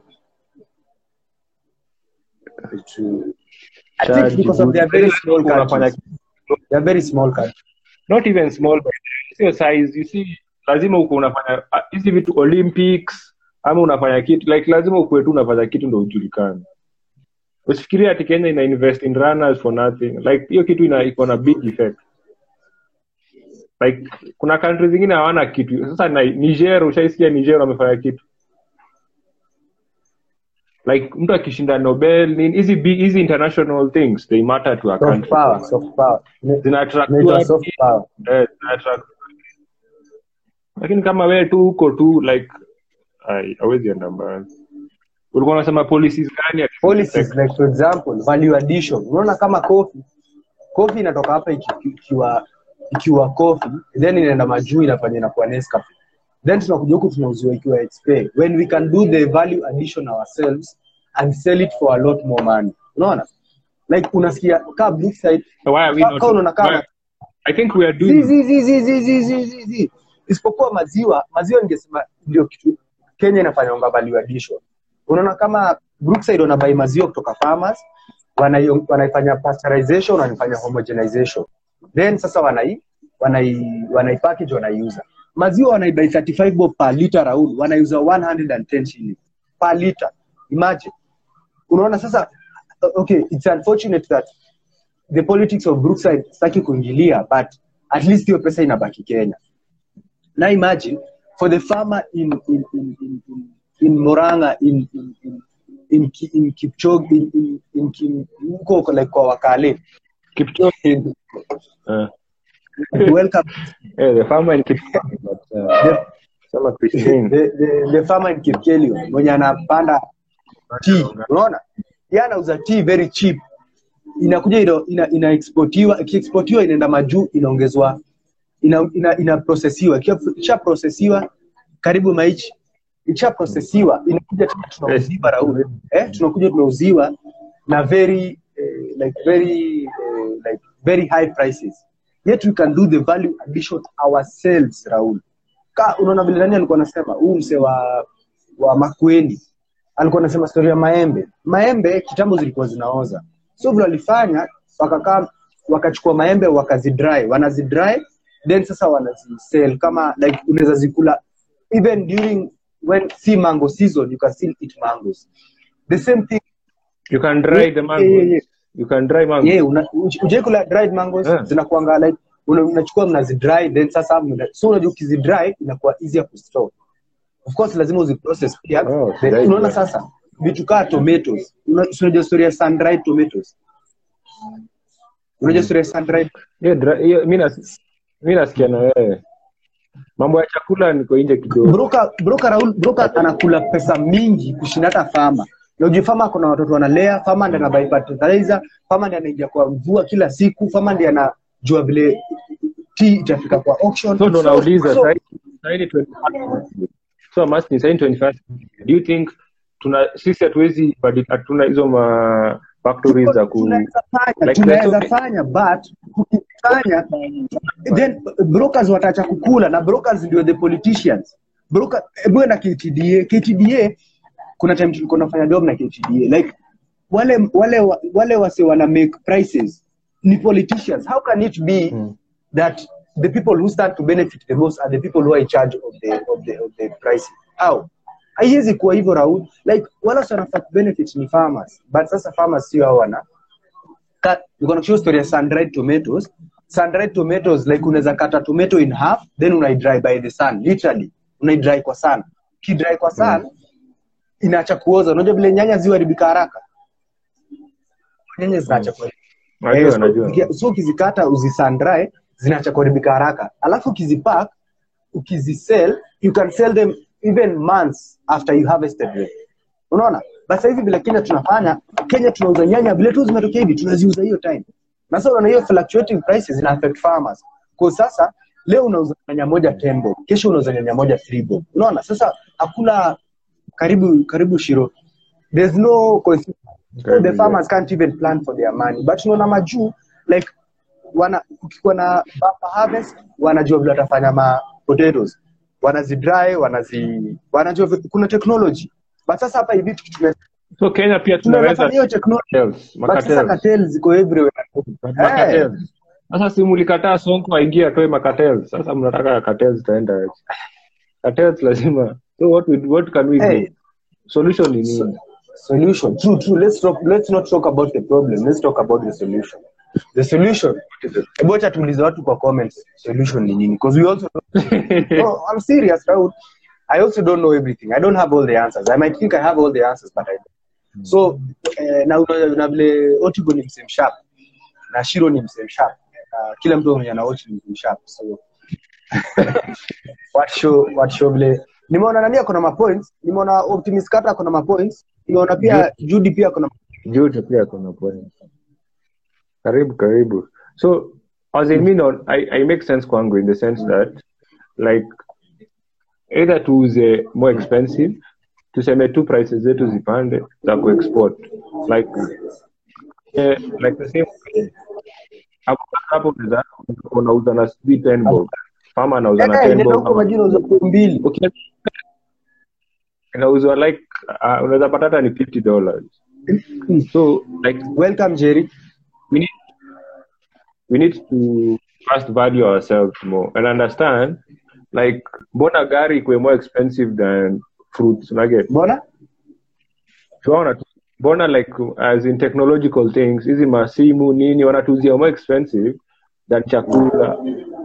to I think Charge because of good. their very small Unafanya- countries. They're very small countries. not even small but sio size you see lazima uko unafanya ah, hizi vitu olympics ama unafanya kitu like lazima ukuwe tu unafanya kitu ndo ujulikane usifikirie ati kenya ina invest in runners for nothing like hiyo kitu ina iko na big effect like kuna country zingine hawana kitu sasa na, niger ushaisikia niger wamefanya kitu like mtu akishinda nobel nini hizi big- hizi international things they matter to a Soft country power, soft power. zina attract Inaitwa watu, soft power. eh, zina attract lakini kama wewe tu huko tu like ai hawezi enda mbali ulikuwa unasema policies gani ati- Policies like for example, value addition. Unaona kama coffee, coffee inatoka hapa iki- ikiwa ikiwa coffee, then inaenda majuu inafanya inakuwa Nescafe. Then tunakuja huku tunauziwa ikiwa XP. When we can do the value addition ourselves and sell it for a lot more money. Unaona? Like unasikia ka Brookside, So why are we ka- not ka unaona kama why- I think we are zi, doing zi, zi, zi, zi, zi, zi, zi, zi. isipokuwa maziwa maziwa ningesema ndio kitu kenya inafanyanga value addition unaona kama brookside wanabai maziwa kutoka farmers wanai- wanaifanya pasteurization wanaifanya homogenization then sasa wanai wanai wanai package wanaiuza maziwa wanaibai 35 bob per liter raul wanaiuza 110 shillings per liter imagine unaona sasa okay it's unfortunate that the politics of brookside sitaki kuingilia but at least hiyo pesa inabaki kenya now imagine for the farmer in in in in, in, in moranga in in in in, Ki- in kipchoge in in, in Kim- huko huko like kwa wakale Kipchoge uh, welcome eh, the farmer in Kipchoge but uh, the, sema Christine the, the, the farmer in kipkelio mwenye anapanda tea unaona yeye anauza tea very cheap inakuja ina, ina, ina exportiwa ikiexportiwa inaenda majuu inaongezwa ina, ina, ina processiwa ikisha processiwa karibu maichi ikisha processiwa inakuja tena tunauziwa raul eh tunakuja tunauziwa na very eh, like very eh, like very high prices yet we can do the value addition ourselves raul ka unaona vile nani alikuwa anasema huu mse wa wa Makueni alikuwa anasema story ya maembe. Maembe kitambo zilikuwa zinaoza, so vile walifanya wakakaa wakachukua maembe wakazidry, wanazidry then sasa wanazisell kama like unaweza zikula even during when si mango season you can still eat mangoes. The same thing you can dry the mango yeah, yeah. you can dry mango yeah, una, uje kula dried mangoes Yeah. zinakuanga like una- unachukua mnazidry then sasa mna, so unajua ukizidry inakuwa easier kustore of course lazima uziprocess pia Oh, Then right, unaona right. sasa vitu kaa tomatoes Una- si unajua story ya sun dried tomatoes unajua story ya sun dried hiyo dry- hiyo mi nas- mi nasikia na wewe mambo ya chakula niko nje kidogo broker broker Raul broker anakula pesa mingi kushinda hata fama na ujue fama kuna watoto wanalea fama ndiye anabai fertilizer fama ndiye anaingia kwa mvua kila siku fama ndiye anajua vile tea itafika kwa auction so ndo nauliza so, sahi- sahi ni 21st so I'm asking, sahi ni 21st do you think tuna sisi hatuwezi badi- hatuna hizo ma factories za ku tunaweza fanya like tunaweza there's fanya but tukifanya then brokers wataacha kukula na brokers ndio the politicians broker hebu na KTDA KTDA kuna time tulikuwa nafanya job na KTDA like wale wale wale wase wana make prices ni politicians how can it be Mm. that the people who stand to benefit the most are the people who are in charge of the of the of the pricing how haiwezi kuwa hivyo Raul like wala watu wanafaa benefit ni farmers but sasa farmers sio hao wana Ka- niko na show story ya sun dried tomatoes sun dried tomatoes like unaweza kata tomato in half then unaidry by the sun literally unaidry kwa sun ukidry kwa sun inaacha kuoza unajua vile nyanya ziharibika haraka nyanya zinaacha kuharibika Najua, Eh, so, najua. uki- so ukizikata uzisandrai zinaacha kuharibika haraka alafu ukizipack ukizisell you can sell them even months after you harvested them unaona but sasa hivi vile kenya tunafanya kenya tunauza nyanya vile tu zimetokea hivi tunaziuza hiyo time na sasa unaona hiyo fluctuating prices zina affect farmers kwa sasa leo unauza nyanya moja 10 bob kesho unauza nyanya moja 3 bob unaona sasa hakuna karibu karibu shiro there's no consistency so Karibu, the yeah. farmers can't even plan for their money but unaona majuu like wana kukikuwa na bumper harvest wanajua vile watafanya ma potatoes wanazidry wanazi wanajua vi- kuna technology but sasa hapa hivi tukitumia so kenya pia tunaweza tunaweza fanya hiyo technology cartels, but sasa macartels. cartels ziko everywhere Eh, Macartels. sasa si mlikataa sonko aingie atoe macartels sasa mnataka cartels zitaenda aje? cartels lazima so what, we, what can we Hey. do solution ni nini solution true true let's talk let's not talk about the problem let's talk about the solution the solution hebu acha tuulize watu kwa comments solution ni nini because we also no, I'm serious Raul. I also don't know everything I don't have all the answers I might think I have all the answers but I don't so eh, na una- na vile Otigo ni msem sharp na Shiro ni msem sharp uh, kila mtu mwenye ana watch ni msem sharp so what show what show vile nimeona nani ako na mapoints nimeona Optimus Kata ako na mapoints nimeona pia Judy pia ako na Jote pia kuna point. Karibu karibu. So as in me no, I, I make sense kwangu in the sense that like either tuuze more expensive tuseme tu prices zetu zipande za kuexport like eh, like the same hapo hapo unaweza unauza na sijui 10 bob farmer anauza na Eh, 10 inaenda bob huko ama- majina za mbili Okay. inauzwa like uh, unaweza pata hata ni 50 dollars so like welcome Jerry we need we need to first value ourselves more and understand like mbona gari ikuwe more expensive than fruits unaget mbona tunaona tu mbona like as in technological things hizi masimu nini wanatuzia more expensive than chakula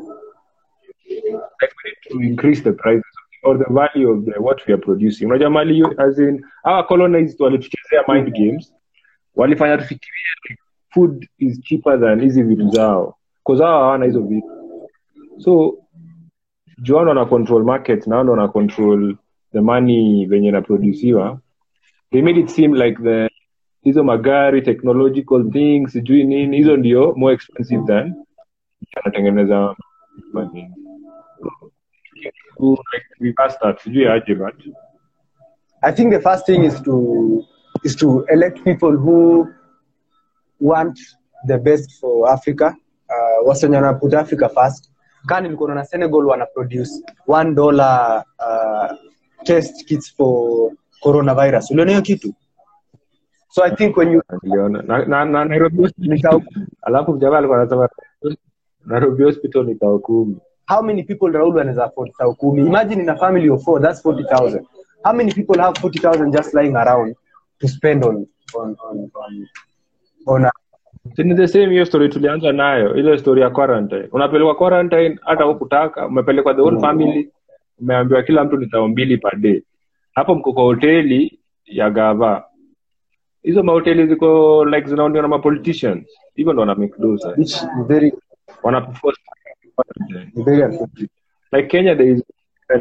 like we need to increase the prices or the value of the, what we are producing unajua mali as in our colonized walituchezea mind games walifanya tufikirie like, food is cheaper than hizi vitu zao cause hao hawana hizo vitu so juano wana control market na wao wana control the money venye inaproduciwa they made it seem like the hizo magari technological things sijui nini hizo ndio more expensive than anatengeneza money. So, like, we passed that sijui aje but I think the first thing is to is to elect people who want the best for Africa. Uh, wasenye wana put Africa first. Kani nilikuwa na Senegal wana produce one dollar uh, test kits for coronavirus. Uliona hiyo kitu? So I think when you niliona na, na, na Nairobi hospital Nikao- alafu mjamaa alikuwa anasema Nairobi hospital ni tao kumi how many people Raul wanaweza afford tao kumi? Imagine in a family of four, that's 40,000. How many people have 40,000 just lying around to spend on on on on, on a, Si ni the same hiyo story tulianza nayo ile story ya quarantine unapelekwa quarantine hata hukutaka umepelekwa the whole family umeambiwa kila mtu ni tao mbili per day hapo mko kwa hoteli ya gava hizo mahoteli ziko like zinaondiwa na mapoliticians hivyo ndo wana make those eh. which is very wana force very unfortunate. like Kenya there is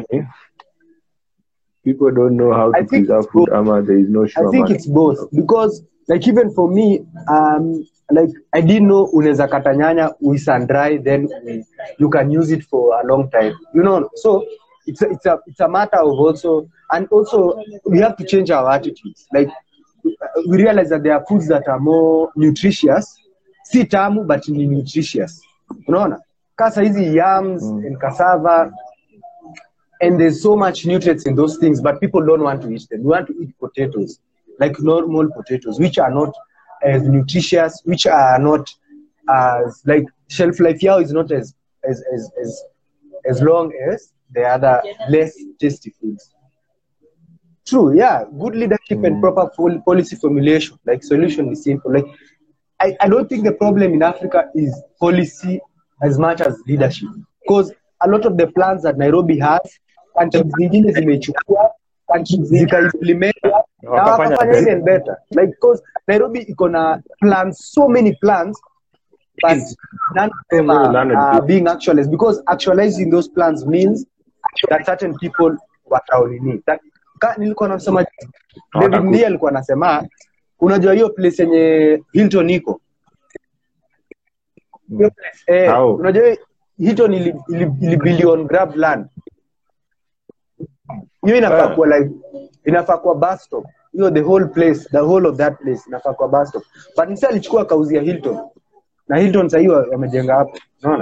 people don't know how I to think preserve it's food both. ama there is no I sure think money. it's both because like even for me um like I didn't know unaweza kata nyanya we sun dry then we, you can use it for a long time you know so it's a, it's a it's a matter of also and also we have to change our attitudes like we realize that there are foods that are more nutritious si tamu but ni nutritious unaona kasa hizi yams and cassava and there's so much nutrients in those things, but people don't want to eat them. We want to eat potatoes, like normal potatoes, which are not as nutritious, which are not as like shelf life yao is not as as as as as long as the other less tasty foods. True, yeah. Good leadership and proper pol- policy formulation. Like solution is simple. Like I, I don't think the problem in Africa is policy as much as leadership. Because a lot of the plans that Nairobi has, countries zingine zimechukua, countries zikaimplement na Wakafanya wakafanya better. even better. Like because Nairobi iko na plans, so many plans, but none of them Very are, learned are people. being actualized because actualizing those plans means that certain people wataonini. That- ka- Nilikuwa nasema David Hawataku- Ndii alikuwa anasema unajua hiyo place yenye Hilton iko hiyo place eh, How? unajua hiyo Hilton ili, ili, ili billion grab land hiyo inafaa Ah. kuwa like inafaa kuwa bus stop hiyo the whole place the whole of that place inafaa kuwa bus stop but msa alichukua kauzia Hilton na Hilton sasa hiyo wamejenga hapo unaona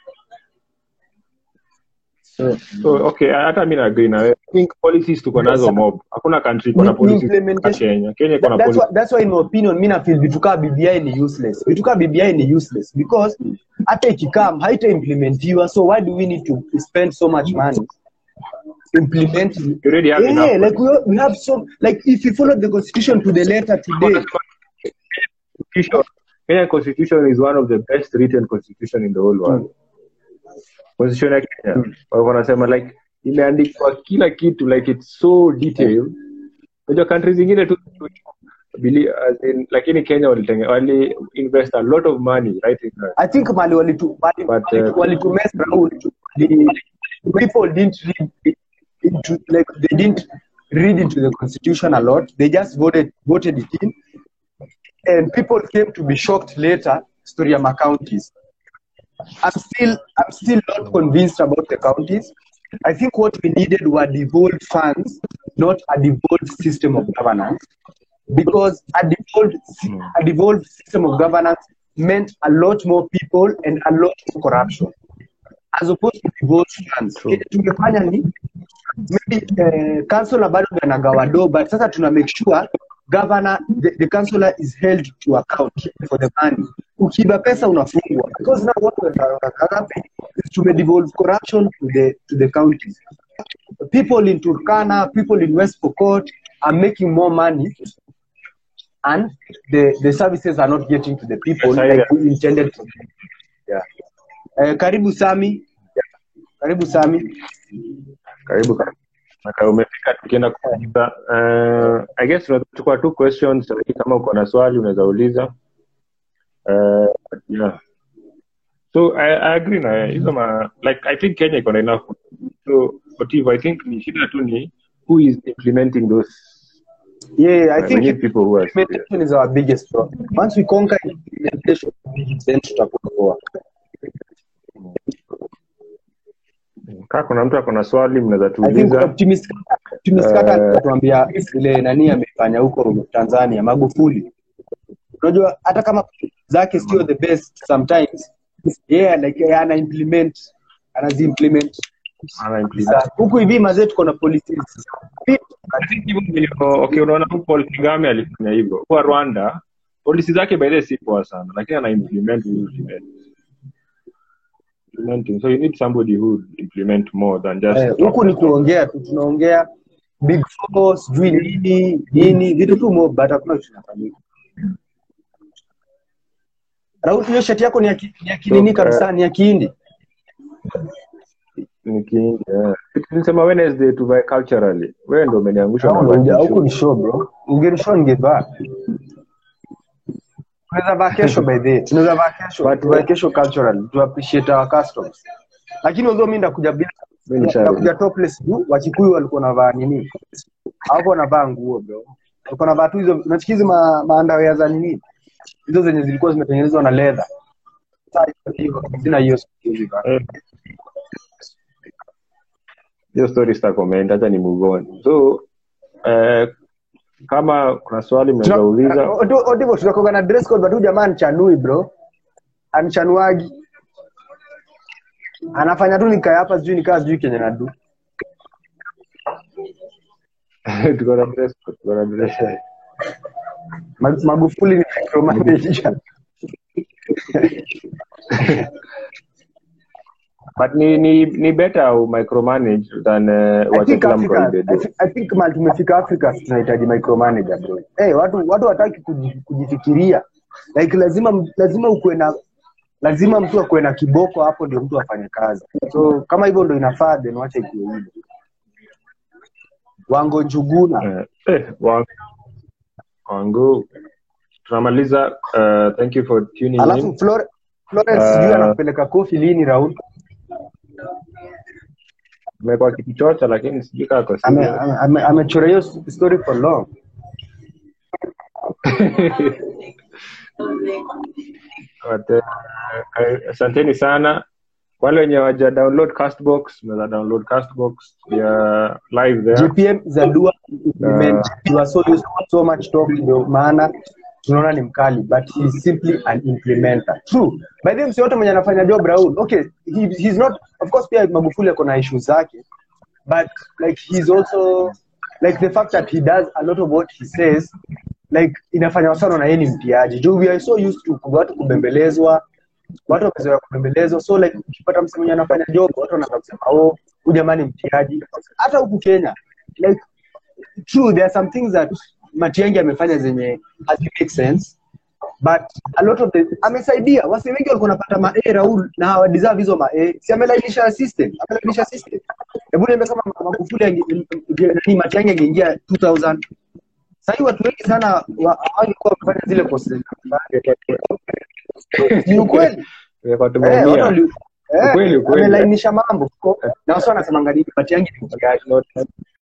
so, So, okay, hata mi naagri na wewe. I think policies tuko nazo mob. Hakuna country iko na Ni- ni policies kama implementation. Kenya. Kenya iko na That- that's, policies. why, that's why in my opinion mi nafeel vitu kaa BBI ni useless vitu kaa BBI ni useless because hata ikikam haita implementiwa so why do we need to spend so much money implementing You already have yeah, enough. like we, we have so like if you follow the constitution to the letter today Constitution. Kenya constitution is one of the best written constitution in the whole world. Constitution ya Kenya. Wao wanasema like imeandikwa kila kitu like it's so detailed. Unajua countries zingine tu bili- as in, lakini Kenya walitenge wali invest a lot of money right in that. I think mali walitu mali, But, walitu- uh, walitumess Raul the people didn't read into like they didn't read into the constitution a lot they just voted voted it in and people came to be shocked later story ya counties I'm still I'm still not convinced about the counties I think what we needed were devolved funds not a devolved system of governance because a devolved a devolved system of governance meant a lot more people and a lot more corruption as opposed to devolved funds. True. Kile tungefanya ni maybe uh, councillor bado ndio anagawa do but sasa tuna make sure governor the, the councillor is held to account for the money ukiiba pesa unafungwa because now what we are happening is to devolve corruption to the to the counties people in Turkana people in West Pokot are making more money and the the services are not getting to the people Yes, I- like we intended to yeah uh, karibu Sami karibu Sami Karibu karibu. Maka umefika tukienda kumaliza. Uh, I guess tunachukua two questions lakini kama uko na swali unaweza uliza. Uh, yeah. So I, I agree na wewe. hizo ma like I think Kenya iko na enough. So but if I think ni shida tu ni who is implementing those yeah I uh, think we need people who are serious. implementation is our biggest problem. Once we conquer implementation, then tutakuwa poa. Kama kuna mtu ako na swali mnaweza I think tuuliza. optimist optimist kaka Eh. atatuambia vile nani amefanya huko Tanzania Magufuli. Unajua hata kama zake sio the best sometimes yeah like yeah, ana implement anazi implement Ana implement. huku hivi mazee tuko na policies I think hivyo ndivyo- okay, unaona huyu Paul Kagame alifanya hivyo. Kwa Rwanda polisi zake by the way si poa sana, lakini ana implement vizuri. Implementing. So you need somebody who would implement more than just Eh, huku ni kuongea tu tunaongea big four sijui nini nini vitu tu mob but hakuna kitu kinafanyika Raul hiyo shati yako ni ya ki- ni ya kinini So, kabisa ni ya kihindi Niki- yeah. Tulisema Wednesday tuvae culturally. Wewe ndio umeniangusha na Huku baki ni show bro ungenishow ningevaa tunaweza vaa kesho by the way tunaweza vaa kesho But- tuvae kesho cultural to appreciate our customs lakini although mimi ndakuja bila Mimi nisha- ndakuja topless juu wakikuyu walikuwa wanavaa nini hawako wanavaa nguo bro walikuwa wanavaa tu hizo unasikia hizo ma, maandawea za nini hizo zenye zilikuwa zimetengenezwa na leather Sasa hiyo, sina hiyo siku hizi bana. Eh. hiyo story sitakomment, acha ni move on. So eh, kama kuna swali mnaweza uliza. Odivo tunakoga na dress code but huyu jamaa anichanui bro. Anichanuagi. Anafanya tu nikae hapa sijui nikaa sijui kenye nadu. Tuko na dress code, tuko na dress code. Ma- Magufuli ni micromanager. but ni ni ni better u micromanage than uh, I wacha think kila mtu Africa, aibe I, do thi- I think mali tumefika Africa tunahitaji micromanager bro. Hey, watu watu wataki kujifikiria. Like lazima lazima ukuwe na lazima mtu akuwe na kiboko hapo ndio mtu afanye kazi. So kama hivyo ndio inafaa then wacha ikuwe hivyo. Wango Njuguna. Eh, eh, wangu wangu tunamaliza uh, thank you for tuning in Alafu Flore, Florence Uh, sijui anapeleka kofi lini round. umekuwa kikichocha lakini sijui kaa kwa Ame- serious. ame- ame- Amechora hiyo story for long. But, uh, eh, asanteni sana wale wenye waja download castbox mnaweza download castbox ya live there GPM Zadua implement. You are so used to so much talk ndio maana tunaona ni mkali but he is simply an implementer. True. By the way msi yote mwenye anafanya job Raul. Okay, he, he's not of course pia Magufuli ako na issues zake but like he's also like the fact that he does a lot of what he says like inafanya wasana na yeye ni mtiaji. Juu we are so used to watu kubembelezwa watu wamezoea kubembelezwa so like ukipata msemo mwenye anafanya job watu wanaanza kusema oh huyu jamani mtiaji hata huku Kenya like true there are some things that Matiang'i amefanya zenye hazi make sense but a lot of the amesaidia wasi wengi walikuwa wanapata ma A Raul na hawa deserve hizo ma A si amelainisha system amelainisha system hebu niambie kama Magufuli ange- nani Matiang'i angeingia 2000 sasa watu wengi sana wa- hawangekuwa wamefanya zile courses ni ukweli Ingekuwa Eh, tumeumia. watu wali- eh, Ukweli, ukweli. amelainisha mambo na wasi wanasemanga nini Matiang'i ni mtiaji